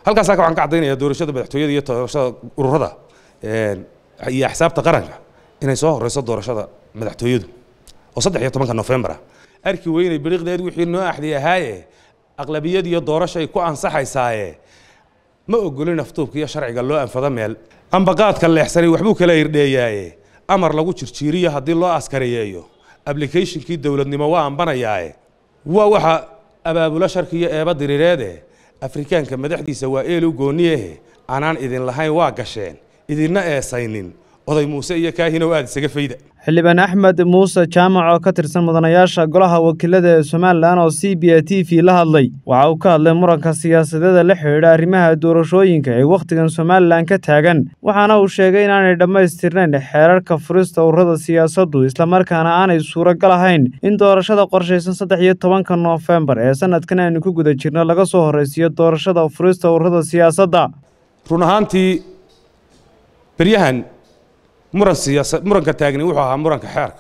halkaasaa waxaan ka caddaynaya doorashada madaxtooyada iyo doorashada ururada iyo axsaabta qaranka inay soo horeyso doorashada madaxtooyadu oo saddex iyo tobanka nofembar ah arki weynay biriqdeed wixii noo axdi ahaaye aqlabiyad iyo doorashay ku ansaxaysaaye ma ogolin aftuubka iyo sharciga loo anfado meel ambaqaadka leexsanay waxbuu kala irdheeyaaye amar lagu jirjiiriyo haddii loo askariyeeyo ablicationkii dowladnimo waa ambanayaaye waa waxa abaabulo sharki iyo eeba diriireede afrikaanka madaxdiisa waa eelu gooniyehe anaan idin lahayn waa gasheen idinna eesaynin oday muuse iyo kaahinow aad isaga fayda xildhibaan axmed muuse jaamac oo ka tirsan mudanayaasha golaha wakiilada ee somalilan oo c b a t v la hadlay waxa uu ka hadlay muranka siyaasadeeda la xidhiidha arrimaha doorashooyinka ee wakhtigan somalilan ka taagan waxaana uu sheegay inaanay dhammaystirnayn xeerarka furista ururada siyaasaddu islamarkaana aanay suuragal ahayn in doorashada qorshaysan saddex iyo tobanka noofembar ee sanadkan aynu ku guda jirno laga soo horraysiiyo doorashada furista ururada siyaasadda run ahaantii beryahan muran siyaasa muranka taagni wuxuu ahaa muranka xeerka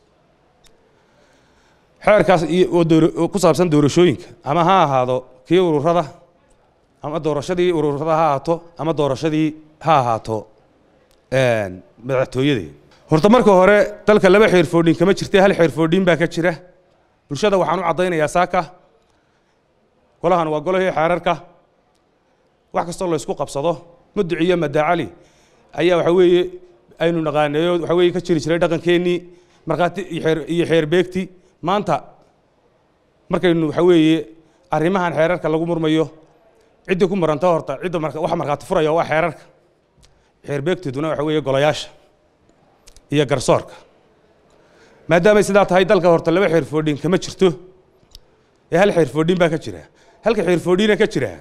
xeerkaas oo ku saabsan doorashooyinka ama ha ahaado kii ururada ama doorashadii ururada ha ahaato ama doorashadii ha ahaato madaxtooyadii horta marka hore dalka laba xeerfoodhin kama jirta hal xeerfoodhin baa ka jira bulshada waxaan u caddaynayaa saaka golahan waa golahii xeerarka wax kastoo la ysku qabsado muduc iyo madacali ayaa waxa weeye aynu naqaaneeyo waxa weeye ka jiri jiray dhaqankeennii markhaati iyo xeer beegti maanta markaynu waxa weeye arrimahan xeerarka lagu murmayo ciddii ku maranta horta cidda waxa markhaati furaya waa xeerarka xeer beegtiduna waxa weeye golayaasha iyo garsoorka maadaamay sidaa tahay dalka horta laba xeer foodhin kama jirto ee hal xeer foodhin baa ka jira halka xeer foodhina ka jira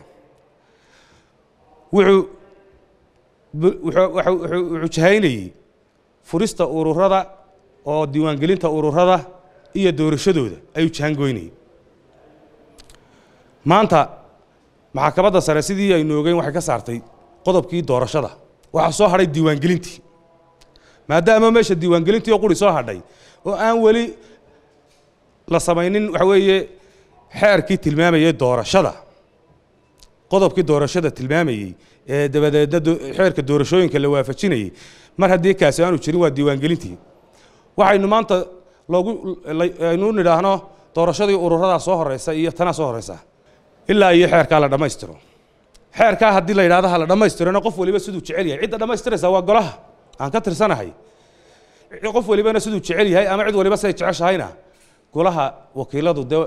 wuxuu wuxuu jahaynayey furista ururada oo diiwaangelinta ururada iyo doorashadooda ayuu jahangoynayey maanta maxkamadda sare sidii aynu ogeyn waxay ka saartay qodobkii doorashada waxaa soo hadhay diiwaangelintii maadaama meesha diiwaangelintii oo quri soo hadhay oo aan weli la samaynin waxa weeye xeerkii tilmaamayey doorashada qodobkii doorashada tilmaamayey ee dabadeedna xeerka doorashooyinka la waafajinayey mar haddii kaasi aanu jirin waa diiwaangelintii waxaynu maanta loogu aynu nidhaahno doorashadii ururadaa soo horeysa iyo tanaa soo horeysa ilaa iyo xeerkaa la dhammaystiro xeerkaa haddii la yidhahdo ha la dhammaystirona qof waliba siduu jecel yahay cidda dhammaystiraysa waa golaha aan ka tirsanahay qof walibana siduu jecel yahay ama cid waliba siday jeceshahayna golaha wakiiladu dee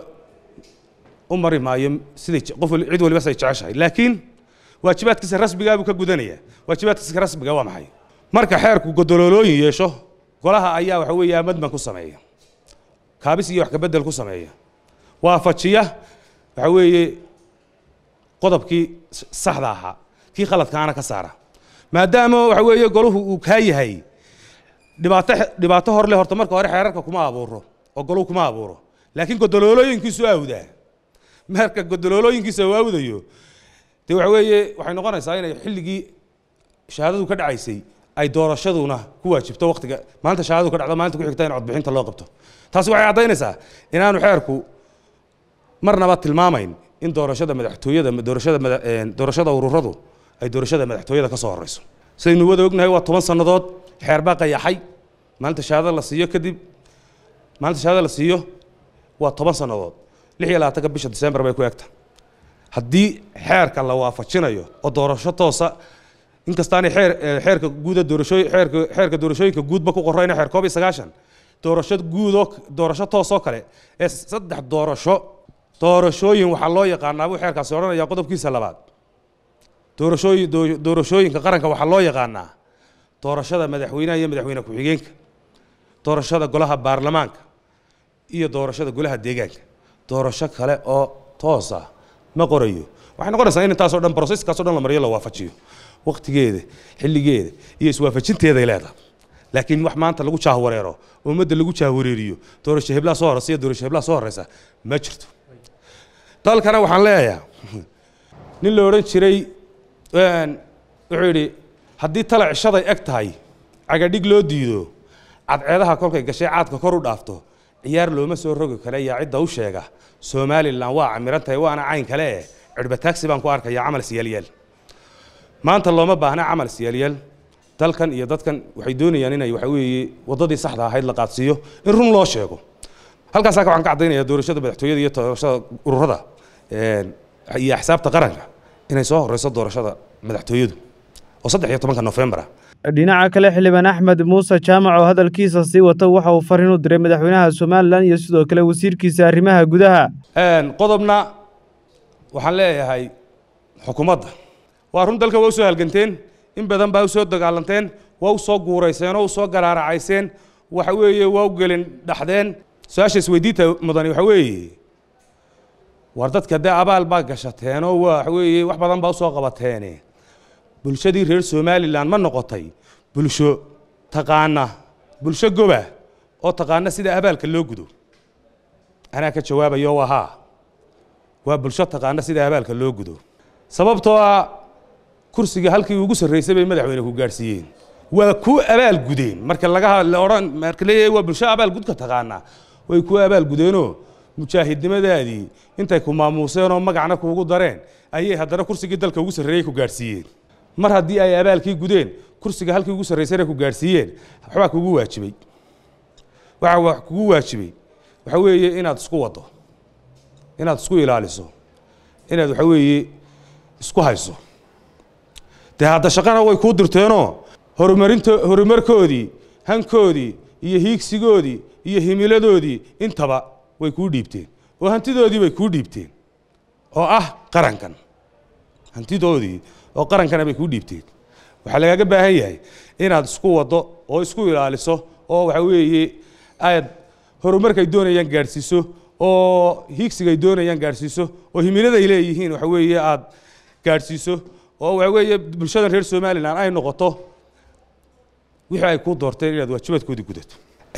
u mari maayo siday qof cid waliba siday jeceshahay laakiin waajibaadkiisa rasmigaa buu ka gudanaya waajibaadkiisa rasmiga waa maxay marka xeerku godoloolooyin yeesho golaha ayaa waxa weeye amadman ku sameeya kaabis iyo wax kabedel ku sameeya waafajiya waxa weeye qodobkii saxda ahaa kii khaladkaana ka saara maadaama waxa weeye golahu uu kaa yahay dhibaato dhibaato hor leh horta marka hore xeerarka kuma abuuro oo golahu kuma abuuro laakiin godoloolooyinkiisu awdaa marka godoloolooyinkiisa uu awdayo dee waxa weeye waxay noqonaysaa inay xilligii shahaadadu ka dhacaysay ay doorashaduna ku waajibto waqtiga maalinta shahaadadu ka dhacdo maalinta ku xigta in codbixinta loo qabto taasi waxay caddaynaysaa inaanu xeerku marnaba tilmaamayn in doorashada madaxtooyada doorashada doorashada ururadu ay doorashada madaxtooyada ka soo horeyso sidaynu wada ognahay waa toban sannadood xeer baa qayaxay maalinta shahaadada la siiyo kadib maalinta shahaadada la siiyo waa toban sannadood lix iyo labaatanka bisha disembar bay ku egta haddii xeerka la waafajinayo oo doorasho toosa inkastaanay xeer xeerka guuda doorashooy xeerka xeerka doorashooyinka guudba ku qorrayna xeer koob iyo sagaashan doorasho guudoo doorasho toosoo kale ee saddex doorasho doorashooyin waxaa loo yaqaanaa buu xeerkaasi odhanaya qodobkiisa labaad doorashooyin doorashooyinka qaranka waxaa loo yaqaanaa doorashada madaxweynaha iyo madaxweyne ku-xigeenka doorashada golaha baarlamaanka iyo doorashada golaha deegaanka doorasho kale oo toosa ma qorayo waxay noqonaysaa in intaasoo dhan broseskaasoo dhan la mariyo la waafajiyo waqtigeeda xilligeeda iyo iswaafajinteeday leedahay laakiin wax maanta lagu jaahwareero oo ummadda lagu jaahwareeriyo doorasho heblaa soo horeysa iyo doorasho heblaa soo horeysa ma jirto dalkana waxaan leeyahay nin la odhan jiray wuxuu yidhi haddii tala cishaday eg tahay cagadhig loo diido cadceedaha kolkay gashay caadka kor u dhaafto ciyaar looma soo rogi kale yaa cidda u sheega somalilan waa camiran tahay waana cayn kale eh cirba taagsi baan ku arkaya camal siyalyeel maanta looma baahna camal siyaalyaal dalkan iyo dadkan waxay doonayaan inay waxa weeye waddadii saxda ahayd la qaadsiiyo in run loo sheego halkaasaa waxaan ka caddaynaya doorashada madaxtooyada iyo doorashada ururada iyo axsaabta qaranka inay soo horeyso doorashada madaxtooyadu oo saddex iyo tobanka nofembar ah dhinaca kale xildhibaan axmed muuse jaamac oo hadalkiisa sii wata waxa uu fariin u diray madaxweynaha somalilan iyo sidoo kale wasiirkiisa arrimaha gudaha qodobna waxaan leeyahay xukuumadda waa run dalka waa usoo halganteen in badan baa usoo dagaalanteen waa usoo guurayseen oo usoo garaaracayseen waxa weeye waa u gelin dhaxdeen su-aasha isweydiinta mudani waxa weeye war dadka dee abaal baa gashateenoo waxa weeye wax badan baa usoo qabateene bulshadii reer somalilan ma noqotay bulsho taqaana bulsho goba oo taqaana sida abaalka loo gudo anaa ka jawaabayo waa haa waa bulsho taqaana sida abaalka loo gudo sababtoo ah kursiga halkii ugu sarreysay bay madaxweyne ku gaadhsiiyeen waa ku abaal gudeen marka laga odhan marka leeyahay waa bulsho abaal gudka taqaana way ku abaal gudeenoo mujaahidnimadaadii intay ku maamuuseen oo magacna kuugu dareen ayay haddana kursigii dalka ugu sarreeyey ku gaadhsiiyeen mar haddii ay abaalkii gudeen kursiga halkii ugu sarreysayna ku gaadhsiiyeen waxbaa kugu waajibay waxa wax kugu waajibay waxa weeye inaad isku waddo inaad isku ilaaliso inaad waxa weeye isku hayso dee hadda shaqana way kuu dirteenoo horumarinto horumarkoodii hankoodii iyo hiigsigoodii iyo himiladoodii intaba way kuu dhiibteen oo hantidoodii bay kuu dhiibteen oo ah qarankan hantidoodii oo qarankana bay kuu dhiibteen waxaa lagaaga baahan yahay inaad isku waddo oo isku ilaaliso oo waxa weeye aad horumarkay doonayaan gaadhsiiso oo hiigsigay doonayaan gaadhsiiso oo himiladay leeyihiin waxa weeye aad gaadhsiiso oo waxa weeye bulshadan reer somalilan ay noqoto wixii ay kuu doorteen inaad waajibaadkoodii gudato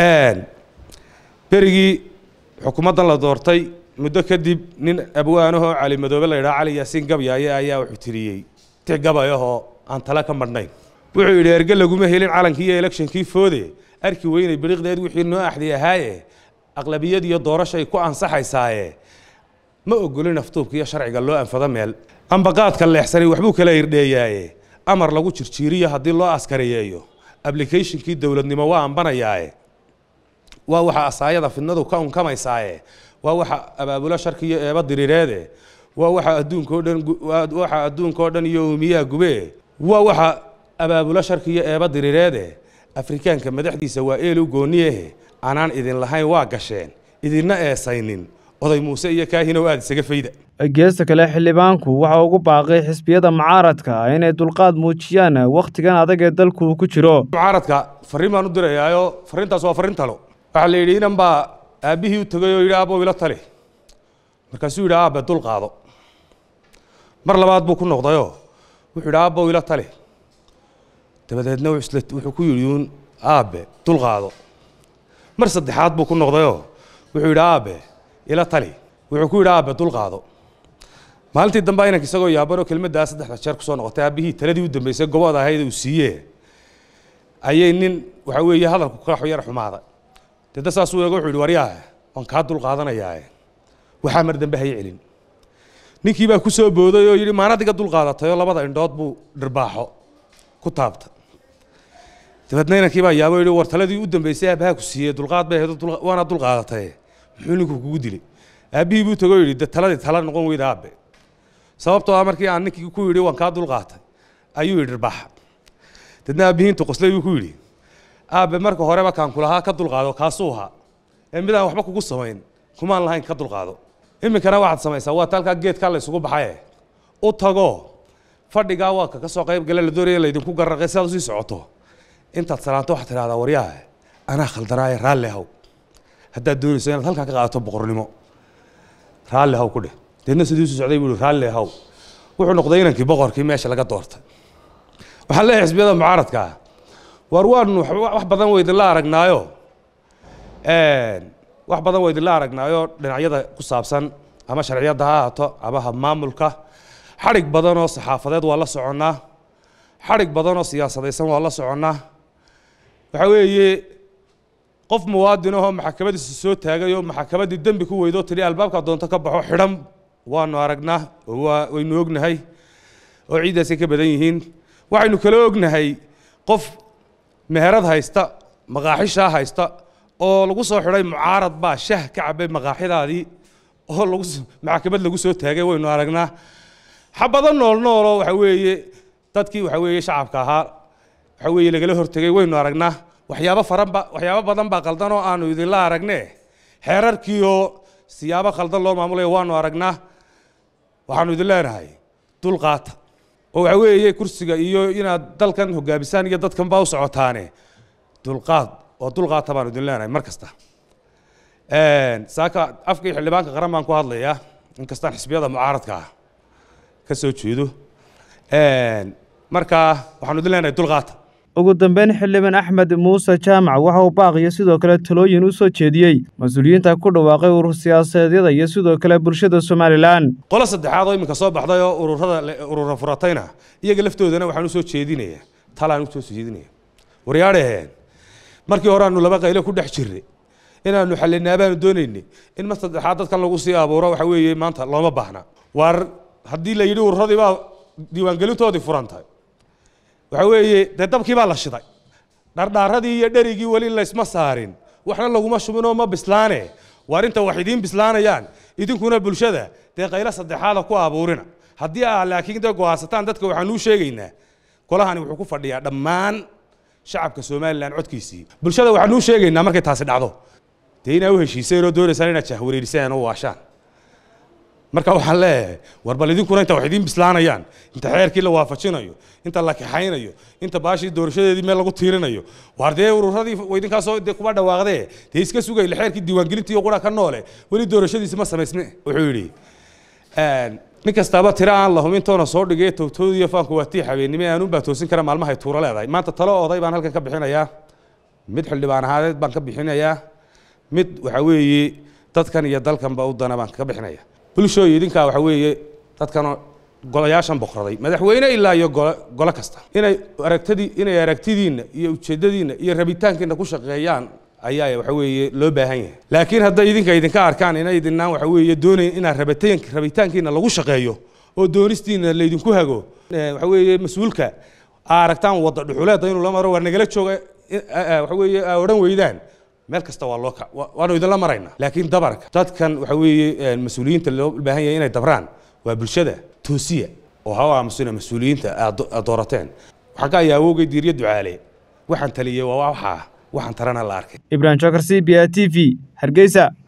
berigii xukuumaddan la doortay muddo kadib nin abwaanahoo cali madoobe la yidhaha cali yaasiin gabyaaye ayaa wuxuu tiriyey tix gabayahoo aan tala ka madhnayn wuxuu yidhi erge laguma helin calankii iyo elektionkii foode arki weynay biriqdeed wixii noo axdi ahaaye aqlabiyad iyo doorashay ku ansaxaysaaye ma ogolin aftuubka iyo sharciga loo anfado meel ambaqaadka leexsanay waxbuu kala irdheeyaaye amar lagu jirjiiriyo haddii loo askariyeeyo ablicationkii dowladnimo waa ambanayaaye waa waxa asaayada fidnadu ka unkamaysaaye waa waxa abaabulo sharki iyo eeba diriireede waa waxa adduunka oo dhan waxa adduunka oo dhan iyo uumiyaha gube waa waxa abaabulo sharki iyo eeba diriireede afrikaanka madaxdiisa waa eelu gooniyehe anaan idin lahayn waa gasheen idinna eesaynin oday muuse iyo kaahinow aad isaga fayda geesta kale xildhibaanku waxa ugu baaqay xisbiyada mucaaradka inay dulqaad muujiyaan wakhtigan adag ee dalku uu ku jiro mucaaradka farriin baan u dirayaayo farriintaas waa farriin talo waxaa la yidhi inan baa aabbihii u tegay oo yidhi aabbow ila tali markaasuu yidhi aabbe dul qaado mar labaad buu ku noqdayoo wuxuu yidhi aabbow ila tali dabadeedna wuxuu ku yidhi uun aabbe dul qaado mar saddexaad buu ku noqdayoo wuxuu yidhi aabbe ila tali wuxuu ku yidhi aabbe dul qaado maalintii dambe inanka isagoo yaabanoo kelmaddaa saddexda jeer kusoo noqotay aabbihii taladii u dambeysay gobooda ahayd uu siiyee ayay nin waxa weeye hadalku ka yar xumaaday deda saasuu eego wuxuu yidhi waryaah waan kaa dul qaadanayaae waxaa mar dambe hay celin ninkii baa ku soo booday oo yidhi maanadiga dul qaadatay oo labada indhood buu dhirbaaxo ku taabtay dabeedna inankii baa yaabo yidhi war taladii u dambeysay aabbaha ku siiyey dulqaad bay ahayd waana dul qaadatay muxuu ninku kugu dilay aabbihii buu tago yidhi de taladii tala noqon weyda aabbe sababtoo ah markii aan ninkii ku yidhi waan kaa dul qaatay ayuu yidhi dhirbaaxa dadna aabbihii intuu qoslay buu ku yidhi aabbe marka horeba kaan kulahaa ka dulqaado kaasuu ahaa ee midaan waxba kugu samayn kumaan lahayn ka dulqaado iminkana waxaad samaysaa waa talkaa geedkaa la isugu baxaye u tago fadhigaa waa ka soo qayb gale la doonaya laydinku garraqay sidaad usii socoto intaad salaanto waxaad tidhahdaa waryaha anaa khaldanaaye raalli haw haddaad doonayso inaad halkaa ka qaadato boqornimo raalli haw ku dheh deedna sidii usii socday buu ihi raalli haw wuxuu noqday inankii boqorkii meesha laga doortay waxaan leeyahay xisbiyada mucaaradka ah waar waanu wax badan weydinla aragnaayo wax badan weydinla aragnaayo dhinacyada ku saabsan ama sharciyadda ha ahaato ama habmaamulka xadhig badan oo saxaafadeed waa la soconnaa xadhig badan oo siyaasadaysan waa la soconnaa waxa weeye qof muwaadin ahoo maxkamadiisa soo taagay oo maxkamaddii dembi ku weydoo tidhi albaabka doonto ka baxo xidhan waanu aragnaa oo waa waynu ognahay oo ciiddaasay ka badan yihiin waxaynu kala ognahay qof meherad haysta maqaaxishaa haysta oo lagu soo xidhay mucaarad baa shah ka cabay maqaaxidaadii oo lagu maxkamad lagu soo taagay waynu aragnaa xabado nool nooloo waxa weeye dadkii waxa weeye shacabka ahaa waxa weeye lagala hortegay waynu aragnaa waxyaabo faranba waxyaabo badan baa qaldan oo aanu idinla aragne xeerarkiioo siyaabo khaldan loo maamulayo waanu aragnaa waxaanu idin leenahay dulqaata oo waxa weeye kursiga iyo inaad dalkan hogaamisaan iyo dadkan baa u socotaane dulqaad oo dulqaata baanu idin leenahay mar kasta saaka afkii xildhibaanka qaran baan ku hadlayaa inkastaan xisbiyada mucaaradka ah ka soo jeedo markaa waxaanu idin leenahay dulqaata ugu dambeyn xildhibaan axmed muuse jaamac waxa uu baaqiyo sidoo kale talooyin u soo jeediyey mas-uuliyiinta ku dhawaaqay urur siyaasadeedyada iyo sidoo kale bulshada somalilan qolo saddexaad oo iminka soo baxday oo ururada urura furatayna iyaga laftoodana waxaan usoo jeedinaya talaan usoo jeedinaya waryaadhaheen markii hore aanu laba qaylo ku dhex jirnay inaanu xallinaa baanu doonaynay in mar saddexaad dadkan lagu sii abuuro waxa weeye maanta looma baahna waar haddii la yidhi ururadii baa diiwaangelintoodii furantay waxa weeye dee dabkii baa la shiday dhardhaaradii iyo dherigii weli laysma saarin waxna laguma shubinoo ma bislaane waar inta wax idiin bislaanayaan idinkuna bulshada dee qaylo saddexaada ku abuurina haddii aa laakiin dee go'aansataan dadka waxaanuu sheegaynaa golahani wuxuu ku fadhiyaa dhammaan shacabka somalilan codkiisii bulshada waxaanuu sheegaynaa markay taasi dhacdo dee inaa u heshiiseen oo doonaysaan inaad jahwareerisaan oo waashaan marka waxaan leeyahay war bal idinkuna inta wax idiin bislaanayaan inta xeerkii la waafajinayo inta la kaxaynayo inta baashii doorashadeedii meel lagu tiirinayo waar dee ururadii idinkaasoo dee kuma dhawaaqdee dee iska sugay xeerkii diiwaangelintii qura ka noole weli doorashadiisi ma samaysne wuxuu yidhi nin kastaaba tira aan la humintoona soo dhigay towtoodiiyo faanku waa tii habeennimo aanun baa toosin kara maalmahay tuuro leedahay maanta talo oday baan halkan ka bixinayaa mid xildhibaan ahaadeed baan ka bixinayaa mid waxa weeye dadkan iyo dalkanba u dana baan ka bixinaya bulshooy idinkaa waxa weeye dadkan golayaashan boqraday madaxweyne ilaa iyo gole gole kasta inay aragtadii inay aragtidiinna iyo ujeeddadiinna iyo rabitaankiina ku shaqeeyaan ayaa waxa weeye loo baahan yahay laakiin hadday idinka idinka arkaan inay idinaan waxa weeye doonayn inaad rabitaan rabitaankiina lagu shaqeeyo oo doonistiina laydinku hago waxa weeye mas-uulka aa aragtaan wadda dhuxuleeda inuu la maro waa nagala jooga waxa weeye aa odhan weydaan meel kasta waa loo waanu idinla maraynaa laakiin dabarka dadkan waxa weeye mas-uuliyiinta loo baahan yahay inay dabraan waa bulshada toosiya oo ha aamusina mas-uuliyiinta aad doorateen waxaan ka ayaa awowgay diiryo ducaale waxaan taliyey waa waxaa waxaan tarana la arkay ibrahim jokar c b a t v hargeysa